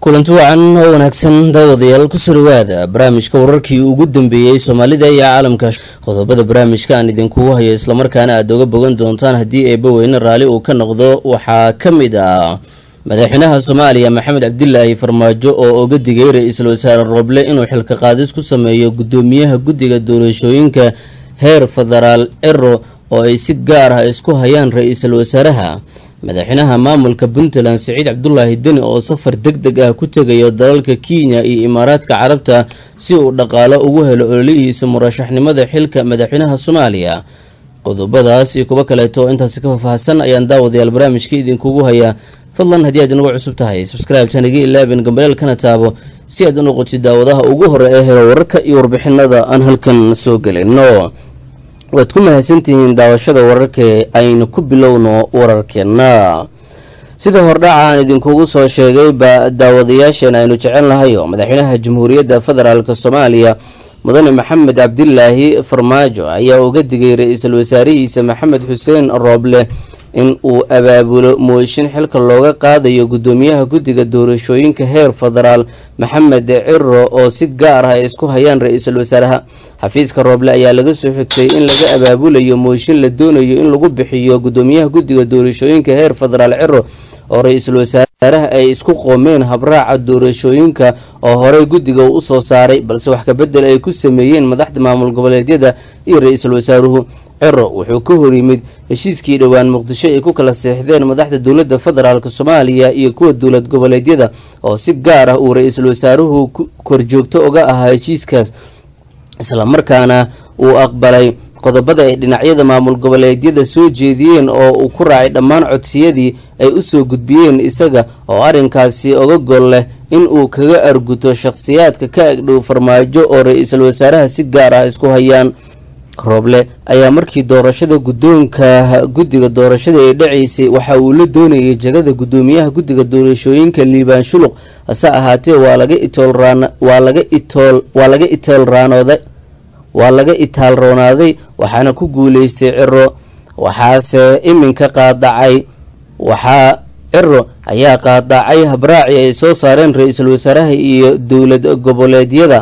kulanti wacan oo wanaagsan daawadayaal kusoo dhawaada barnaamijka wararkii ugu dambeeyey soomaalida iyo caalamka qodobada barnaamijka aan idinkugu hayo islamarkaana aad oga bogan doontaan haddii eebba weyne raalli uu ka noqdo waxaa ka mid ah madaxweynaha soomaaliya maxamed cabdilaahi farmaajo oo oga digay ra-iisul wasaare rooble inuu xilka qaadis ku sameeyo gudoomiyaha guddiga doorashooyinka heer federaal ciro oo ay si gaar ah isku hayaan ra-iisul wasaaraha madaxweynaha maamulka puntland siciid cabdulaahi deni oo safar deg deg ah ku tegayo dalalka kenya iyo imaaraadka carabta si uu dhaqaalo ugu helo ololihiisa murashaxnimada xilka madaxweynaha soomaaliya qodobadaas iyo kuwo kaleeto oo intaasi ka faahfaahsan ayaan daawadayaal barnaamijka idinkugu hayaa fadlan haddii aad inagu cusub tahay subscribe-tan iga ilaabin gambaleel kana taabo si aad u noqotid daawadaha ugu hore ee helo wararka iyo warbixinada aan halkan soo gelino waad ku mahadsantihiin daawashada wararka aynu ku bilowno wararkeena sida hordhaca aan idinkugu soo sheegay ba daawadayaasheen aynu jecelnahay oo madaxweynaha jamhuuriyadda federaalk soomaaliya mudane maxamed cabdilaahi farmaajo ayaa uga digay ra-iisul wasaarihiisa maxamed xuseen rooble in uu abaabulo mooshin xilka looga qaadayo gudoomiyaha guddiga doorashooyinka heer federaal maxamed ciro oo si gaar ah ay isku hayaan ra-iisul wasaaraha xafiiska rooble ayaa laga soo xigtay in laga abaabulayo mooshin la doonayo in lagu bixiyo gudoomiyaha guddiga doorashooyinka heer federaal ciro oo ra-iisul wasaaraha ay isku qoomeen habraaca doorashooyinka oo horey guddiga uu usoo saaray balse wax kabedel ay ku sameeyeen madaxda maamul goboleedyada iyo ra-iisul wasaaruhu ciro wuxuu ka hor yimid heshiiskii dhowaan muqdisho ay ku kala seexdeen madaxda dowladda federaalk soomaaliya iyo kuwa dowlad goboleedyada oo si gaar ah uu ra-iisul wasaaruhu korjoogto uga ahaa heshiiskaas islamarkaana uu aqbalay qodobada ay dhinacyada maamul goboleedyada soo jeediyeen oo uu ku raacay dhammaan codsiyadii ay usoo gudbiyeen isaga oo arrinkaasi oga gol leh in uu kaga arguto shaqhsiyaadka ka agdhow farmaajo oo ra-iisul wasaaraha si gaar ah isku hayaan rooble ayaa markii doorashada guddoonka guddiga doorashada ee dhacaysay waxa uu la doonayay jagada guddoomiyaha guddiga doorashooyinka liibaan shuluq hase ahaatee waa laga itoolraan waa laga itool waa laga itoolraanooday waa laga itaalroonaaday waxaana ku guuleystay ciro waxaase iminka qaadacay waxaa ciro ayaa qaadacay habraaci ay soo saareen ra-iisul wasaaraha iyo dowlad goboleedyada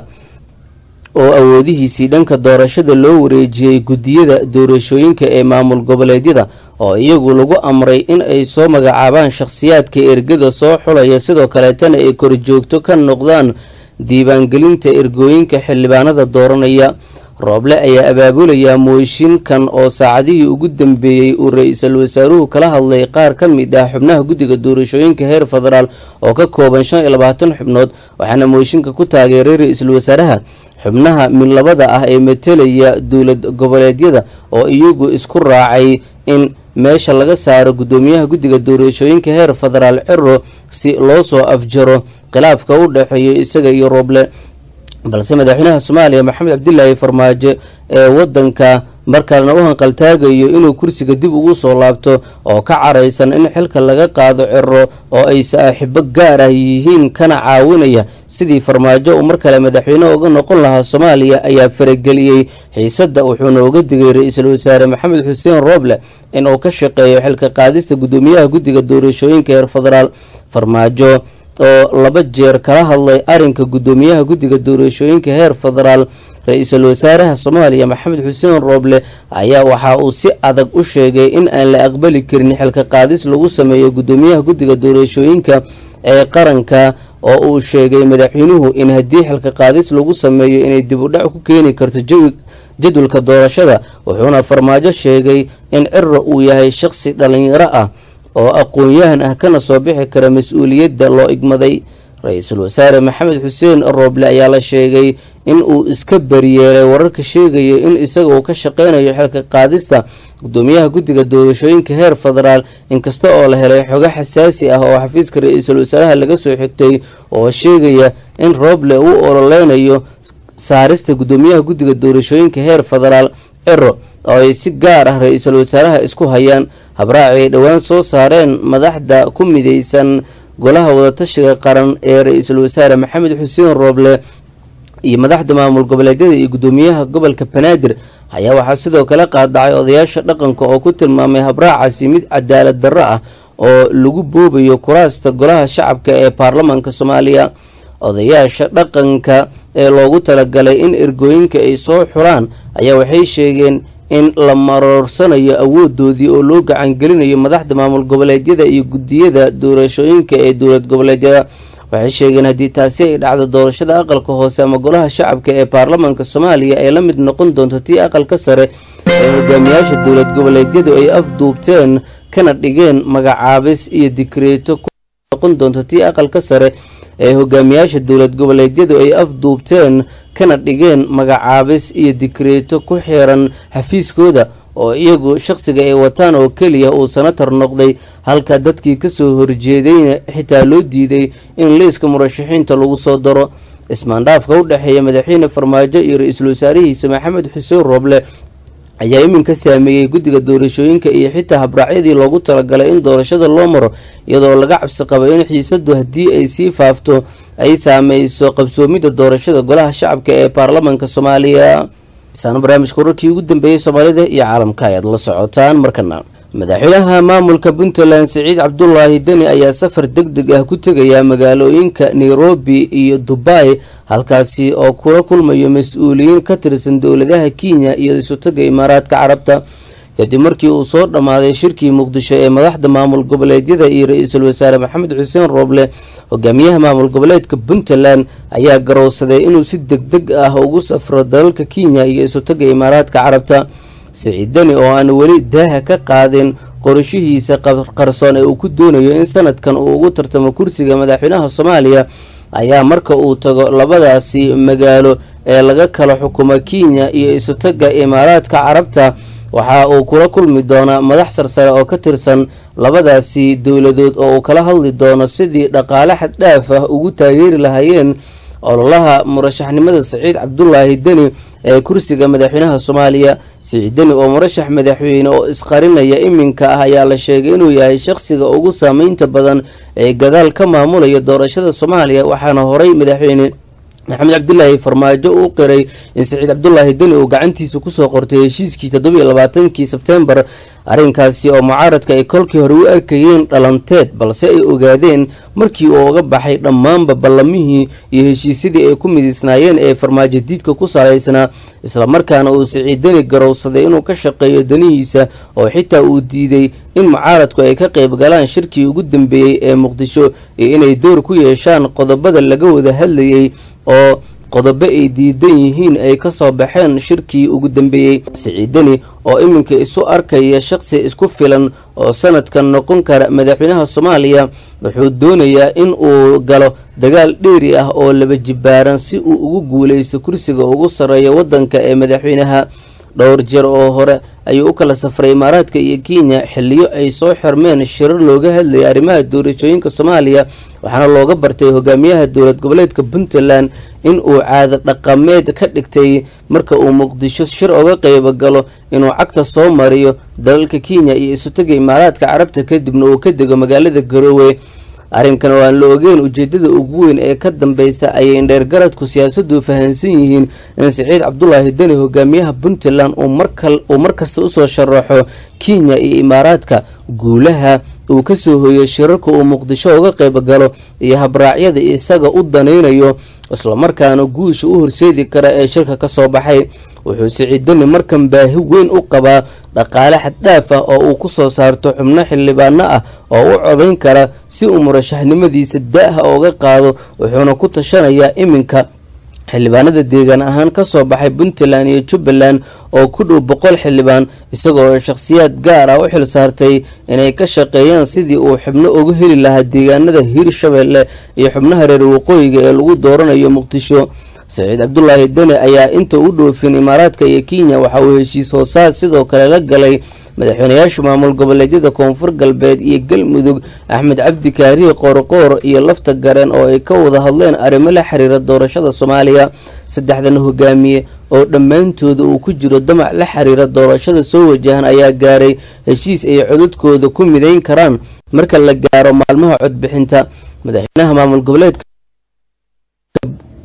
oo awoodihiisii dhanka doorashada loo wareejiyey guddiyada doorashooyinka ee maamul goboleedyada oo iyagu lagu amray in ay soo magacaabaan shaqhsiyaadka ergada soo xulaya sidoo kaleetana ay korjoogto ka noqdaan diiwaangelinta ergooyinka xildhibaanada dooranaya rooble ayaa abaabulayaa mooshinkan oo saacadihii ugu dambeeyey uu ra-iisul wasaaruhu kala hadlay qaar ka mid ah xubnaha guddiga doorashooyinka heer federaal oo ka kooban shan iyo labaatan xubnood waxaana mooshinka ku taageeray ra-iisul wasaaraha xubnaha midlabada ah ee matelaya dowlad goboleedyada oo iyagu isku raacay in meesha laga saaro guddoomiyaha guddiga doorashooyinka heer federaal ciro si loo soo afjaro khilaafka u dhexeeyo isaga iyo rooble balse madaxweynaha soomaaliya maxamed cabdilaahi farmaajo ee wadanka markalena u hanqaltaagayo inuu kursiga dib ugu soo laabto oo ka caraysan in xilka laga qaado ciro oo ay saaxiibo gaar ah yihiin kana caawinaya sidii farmaajo uu mar kale madaxweyne uga noqon lahaa soomaaliya ayaa farageliyey xiisadda wuxuuna uga digay ra-iisul wasaare maxamed xuseen rooble inuu ka shaqeeyo xilka qaadista guddoomiyaha guddiga doorashooyinka heer federaal farmaajo oo laba jeer kala hadlay arrinka guddoomiyaha guddiga doorashooyinka heer federaal ra-iisul wasaaraha soomaaliya maxamed xuseen rooble ayaa waxa uu si adag u sheegay in aan la aqbali karin xilka qaadis lagu sameeyo guddoomiyaha guddiga doorashooyinka ee qaranka oo uu sheegay madaxweynuhu in haddii xilka qaadis lagu sameeyo inay dib u dhac ku keeni karto jawi jadwalka doorashada wuxuuna farmaajo sheegay in ciro uu yahay shaqsi dhalinyaro ah oo aqoon-yahan ah kana soo bixi kara mas-uuliyadda loo igmaday ra-iisul wasaare maxamed xuseen rooble ayaa la sheegay in uu iska bariyeelay wararka sheegaya in isaga uu ka shaqeynayo xilka qaadista guddoomiyaha guddiga doorashooyinka heer federaal inkasta oo la helay xogo xasaasi ah oo xafiiska ra-iisul wasaaraha laga soo xigtay oo sheegaya in rooble uu ololeynayo saarista guddoomiyaha guddiga doorashooyinka heer federaal ciro oo ay si gaar ah ra-iisul wasaaraha isku hayaan habraaci ay dhowaan soo saareen madaxda ku mideysan golaha wadatashiga qaran ee ra-iisul wasaare maxamed xuseen rooble iyo madaxda maamul goboleedyada iyo guddoomiyaha gobolka banaadir ayaa waxaa sidoo kale qaadacay odayaasha dhaqanka oo ku tilmaamay habraacaasi mid cadaalad darro ah oo lagu boobayo kuraasta golaha shacabka ee baarlamaanka soomaaliya odayaasha dhaqanka ee loogu talagalay in ergooyinka ay soo xuraan ayaa waxay sheegeen in la maroorsanayo awoodoodii oo loo gacangelinayo madaxda maamul goboleedyada iyo guddiyada doorashooyinka ee dowlad goboleedyada waxay sheegeen haddii taasi ay dhacdo doorashada aqalka hoose ama golaha shacabka ee baarlamaanka soomaaliya ay la mid noqon doonto tii aqalka sare ee hogaamiyaasha dowlad goboleedyadu ay afduubteen kana dhigeen magacaabis iyo dikreeto noqon doonto tii aqalka sare ee hogaamiyaasha dowlad goboleedyadu ay afduubteen kana dhigeen magacaabis iyo dikreeto ku xiran xafiiskooda oo iyagu shaqsiga ay wataan oo keliya uu sanatar noqday halka dadkii kasoo horjeedayna xitaa loo diiday in liiska murashaxiinta lagu soo daro ismaandhaafka u dhexeeya madaxweyne farmaajo iyo ra-iisul wasaarihiisa maxamed xuseen rooble ayaa iminka saameeyey guddiga doorashooyinka iyo xitaa habraacyadii loogu talagalay in doorashada loo maro iyadoo laga cabsi qabo in xiisadu haddii ay sii faafto ay saameyso qabsoomidda doorashada golaha shacabka ee baarlamaanka soomaaliya saana barnaamijka wararkii ugu dambeeyey soomaalida iyo caalamka ayaad la socotaan markana madaxweynaha maamulka puntland siciid cabdulaahi deni ayaa safar deg deg ah ku tegaya magaalooyinka nairobi iyo dubai halkaasi oo kula kulmayo mas-uuliyiin ka tirsan dowladaha kenya iyo isutaga imaaraadka carabta kadib markii uu soo dhammaaday shirkii muqdisho ee madaxda maamul goboleedyada iyo ra-iisul wasaare maxamed xuseen rooble hogaamiyaha maamul goboleedka puntland ayaa garowsaday inuu si deg deg ah ugu safro dalalka kenya iyo isutaga imaaraadka carabta siciid deni oo aan weli daaha ka qaadin qorashihiisa qarsoon ee uu ku doonayo in sanadkan uu ugu tartamo kursiga madaxweynaha soomaaliya ayaa marka uu tago labadaasi magaalo ee laga kala xukumo kenya iyo isutaga imaaraadka carabta waxa uu kula kulmi doonaa madax sarsare oo ka tirsan labadaasi dowladood oo uu kala hadli doono sidii dhaqaale xaddhaaf ah ugu taageeri lahaayeen ololaha murashaxnimada siciid cabdulaahi deni ee kursiga madaxweynaha soomaaliya siciid deni oo murashax madaxweyne oo isqarinaya iminka ah ayaa la sheegay inuu yahay shaqsiga ugu saameynta badan ee gadaal ka maamulaya doorashada soomaaliya waxaana horay madaxweyne maxamed cabdilaahi farmaajo uu qiray in siciid cabdulaahi deni uu gacantiisa kusoo qortay heshiiskii toddobiyo labaatankii sebtembar arrinkaasi oo mucaaradka ay kolkii hore u arkayeen dhalanteed balse ay ogaadeen markii uu uga baxay dhammaanba ballamihii iyo heshiisyadii ay ku midiisnaayeen ee farmaajo diidka ku salaysnaa islamarkaana uu siciid deni garowsaday inuu ka shaqeeyo danihiisa oo xitaa uu diiday in mucaaradku ay ka qayb galaan shirkii ugu dambeeyey ee muqdisho iyo inay door ku yeeshaan qodobada laga wada hadlayay oo qodobo ay diidan yihiin ay kasoo baxeen shirkii ugu dambeeyey siciidani oo iminka isu arkaya shaqsi isku filan oo sanadkan noqon kara madaxweynaha soomaaliya wuxuu doonayaa in uu galo dagaal dheeri ah oo laba jibaaran si uu ugu guuleysto kursiga ugu sarreeya waddanka ee madaxweynaha dhowr jeer oo hore ayuu u kala safray imaaraadka iyo kenya xiliyo ay soo xirmeen shirar looga hadlayay arrimaha doorashooyinka soomaaliya waxaana looga bartay hogaamiyaha dowlad goboleedka puntland in uu caado dhaqameed ka dhigtay marka uu muqdisho shir oga qeybo galo inuu cagta soo mariyo dalalka kenya iyo isutaga imaaraadka carabta kadibna uu ka dego magaalada garoowe arrinkan oo aan la ogeyn ujeedada ugu weyn ee ka dambeysa ayay indheergaradku siyaasadu fahansan yihiin in siciid cabdulaahi deni hogaamiyaha puntland uu markasta usoo sharaxo kenya iyo imaaraadka guulaha uu kasoo hoyo shirarka uu muqdisho uga qeyb galo iyo habraacyada isaga u danaynayo islamarkaana guusha u horseedi kara ee shirka kasoo baxay wuxuu siciidani markan baahi weyn u qabaa dhaqaale xaddhaaf ah oo uu kusoo saarto xubno xildhibaano ah oo u codayn kara si uu murashaxnimadiisa da-ha ooga qaado wuxuuna ku tashanayaa iminka xildhibaanada deegaan ahaan kasoo baxay puntland iyo jubbaland oo ku dhow boqol xildhibaan isagoo shakhsiyaad gaar ah u xil saartay inay ka shaqeeyaan sidii uu xubno uga heli lahaa deegaanada hiirshabelle iyo xubnaha reer waqooyiga ee lagu dooranayo muqdisho saciid cabdulaahi deni ayaa inta u dhoofin imaaraadka iyo kenya waxa uu heshiis hoosaad sidoo kale la galay madaxweynayaasha maamul goboleedyada koonfur galbeed iyo galmudug axmed cabdi kaariye qoorqoor iyo lafta gareen oo ay ka wada hadleen arrimo la xiriira doorashada soomaaliya saddexdan hogaamiye oo dhammaantooda uu ku jiro damac la xiriira doorashada soo wajahan ayaa gaaray heshiis ay codadkooda ku mideyn karaan marka la gaaro maalmaha codbixinta madaxweynaha maamul goboleedka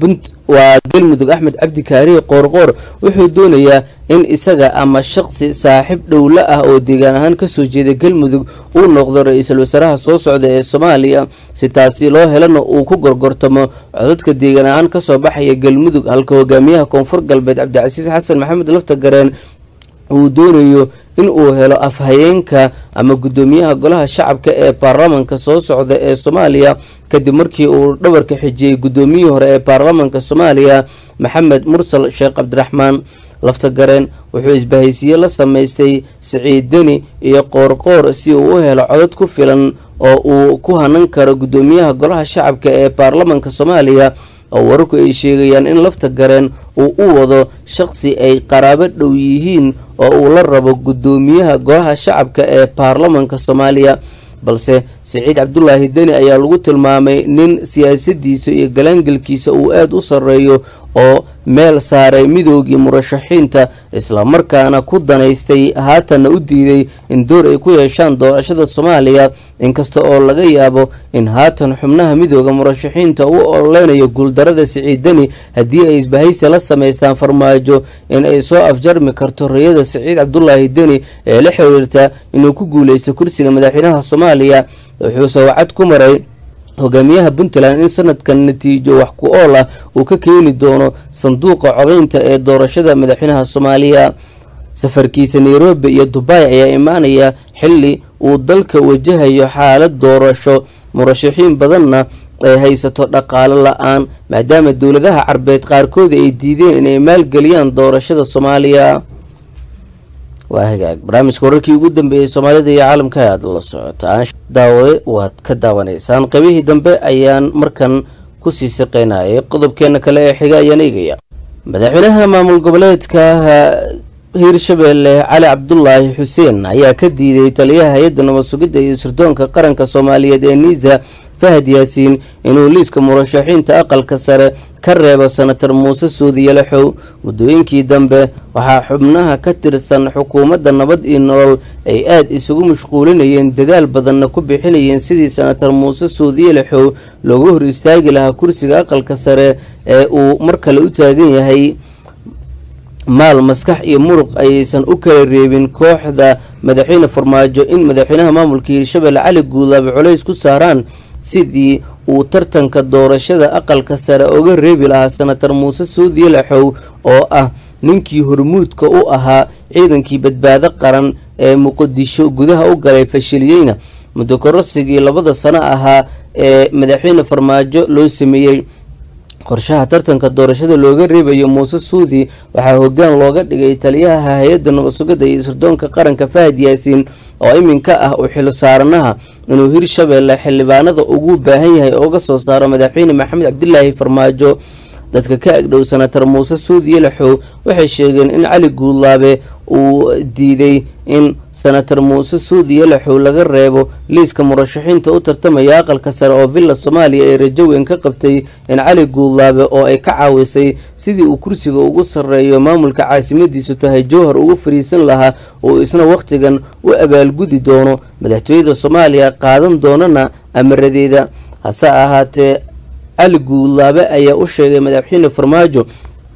waa galmudug axmed cabdi kaariye qoorqoor wuxuu doonayaa in isaga ama shaqsi saaxiib dhowla ah oo deegaan ahaan kasoo jeeda galmudug uu noqdo ra-iisul wasaaraha soo socda ee soomaaliya si taasi loo helana uu ku gorgortamo codadka deegaan ahaan kasoo baxaya galmudug halka hogaamiyaha koonfur galbeed cabdicasiis xasan maxamed lafta gareen uu doonayo in uu helo afhayeenka ama guddoomiyaha golaha shacabka ee baarlamanka soo socda ee soomaaliya kadib markii uu dhabarka xijiyey guddoomiyihii hore ee baarlamanka soomaaliya maxamed mursal sheekh cabdiraxmaan laftagareen wuxuu isbahaysiye la sameystay siciid deni iyo qoorqoor si uu u helo codad ku filan oo uu ku hanan karo guddoomiyaha golaha shacabka ee baarlamanka soomaaliya oo wararku ay sheegayaan in lafta gareen uu u wado shaqsi ay qaraabo dhow yihiin oo uu la rabo guddoomiyaha golaha shacabka ee baarlamanka soomaaliya balse siciid cabdulaahi deni ayaa lagu tilmaamay nin siyaasadiisa iyo galaangelkiisa uu aada u sarreeyo oo meel saaray midoogii murashaxiinta islamarkaana ku danaystay haatanna u diiday in door ay ku yeeshaan doorashada soomaaliya inkasta oo laga yaabo in haatan xubnaha midooda murashaxiinta u ololeynayo guuldarada siciid deni haddii ay isbahaysi la sameystaan farmaajo in ay soo afjarmi karto rayada siciid cabdulaahi deni ee la xiriirta inuu ku guuleysto kursiga madaxweynaha soomaaliya wuxuuse wacad ku maray hogaamiyaha puntland in sanadkan natiijo wax ku ool ah uu ka keeni doono sanduuqa codaynta ee doorashada madaxweynaha soomaaliya safarkiisa nairobi iyo dubai ayaa imaanaya xili uu dalka wajahayo xaalad doorasho murashaxiin badanna ay haysato dhaqaalo la-aan maadaama dowladaha carbeed qaarkood ay diideen inay maalgeliyaan doorashada soomaaliya waa hagaag barnaamijka wararkii ugu dambeeyey soomaalida iyo caalamka aad la socotaan daawade waad ka daawanaysaan qaybihii dambe ayaan markan kusii siqeynayay qodobkeena kale ee xiga ayaan eegaya madaxweynaha maamul goboleedka hiirshabeelle cali cabdulaahi xuseen ayaa ka diiday taliyaha hay-adda nabad sugidda iyo sirdoonka qaranka soomaaliyeed ee niisa fahad yaasiin inuu liiska murashaxiinta aqalka sare ka reebo senator muuse suudiyalaxow muddooyinkii dambe waxaa xubnaha ka tirsan xukuumadda nabad iyo nolol ay aada isugu mashquulinayeen dadaal badanna ku bixinayeen sidii senator muuse suudiyalaxow loogu hor istaagi lahaa kursiga aqalka sare ee uu mar kale u taagan yahay maal maskax iyo muruq ayaysan u kala reebin kooxda madaxweyne farmaajo in madaxweynaha maamulka hiirshabelle cali guudlaabe culays ku saaraan sidii uu tartanka doorashada aqalka sare uga reebi lahaa senator muuse suudiyalaxow oo ah ninkii hormuudka u ahaa ciidankii badbaado qaran ee muqdisho gudaha u galay fashiliyeyna muddo korosigii labada sano ahaa ee madaxweyne farmaajo loo sameeyey qorshaha tartanka doorashada looga reebayo muuse suudi waxaa hogaan looga dhigay taliyaha hay-adda nabad sugidda iyo sirdoonka qaranka fahad yaasiin oo iminka ah uu xilo saaranaha inuu hirshabeelle xildhibaanada ugu baahan yahay uga soo saaro madaxweyne maxamed cabdilaahi farmaajo dadka ka agdhow senator muuse suudi yalaxow waxay sheegeen in cali guudlaabe uu diiday in senator muuse suudi yalaxow laga reebo liiska murashaxiinta u tartamaya aqalka sare oo villa soomaaliya ay rajo weyn ka qabtay in cali guudlaabe oo ay ka caawisay sidii uu kursiga ugu sarreeyo maamulka caasimadiisu tahay jowhar ugu fariisan lahaa oo isna wakhtigan u abaalgudi doono madaxtooyada soomaaliya qaadan doonana amaradeeda hase ahaatee cali guudlaabe ayaa u sheegay madaxweyne farmaajo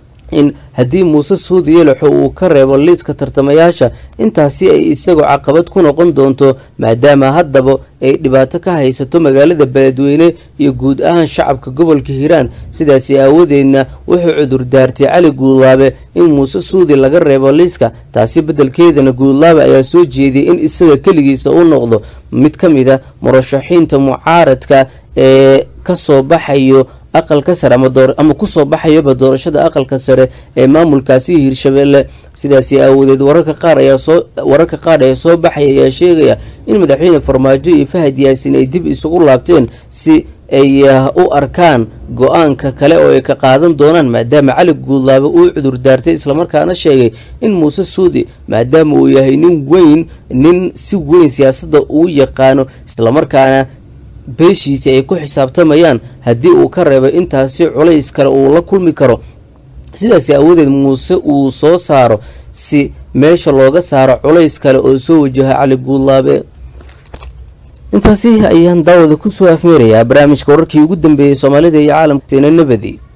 in haddii muuse suudi yalaxo uu ka reebo liiska tartamayaasha intaasi ay isagoo caqabad ku noqon doonto maadaama haddaba ay dhibaato ka haysato magaalada beledweyne iyo guud ahaan shacabka gobolka hiiraan sidaasi aawadeedna wuxuu cudur daartay cali guudlaabe in muuse suudi laga reebo liiska taasi beddelkeedana guudlaabe ayaa soo jeediyay in isaga keligiisa u noqdo mid ka mid a murashaxiinta mucaaradka ee kasoo baxayo aqalka sare ama kusoo baxayaba doorashada aqalka sare ee maamulkaasi hiirshabeelle sidaasi aawadeed wararka qaar ayaa soo wararka qaar ee soo baxaya ayaa sheegaya in madaxweyne farmaajo iyo fahad yaasiin ay dib isugu laabteen si ay u arkaan go-aanka kale oo ay ka qaadan doonaan maadaama cali guudlaabe uu cudur daartay islamarkaana sheegay in muuse suudi maadaama uu yahay nin weyn nin si weyn siyaasadda uu yaqaano islamarkaana beeshiisi ay ku xisaabtamayaan haddii uu ka reebo intaasi culays kale uu la kulmi karo sidaasi aawadeed muuse uu soo saaro si meesha looga saaro culays kale oo soo wajaha cali guudlaabe intaasi ayaan daawada kusoo afmeerayaa barnaamijka wararkii ugu dambeeyey soomaalida iyo caalamka sina nabadi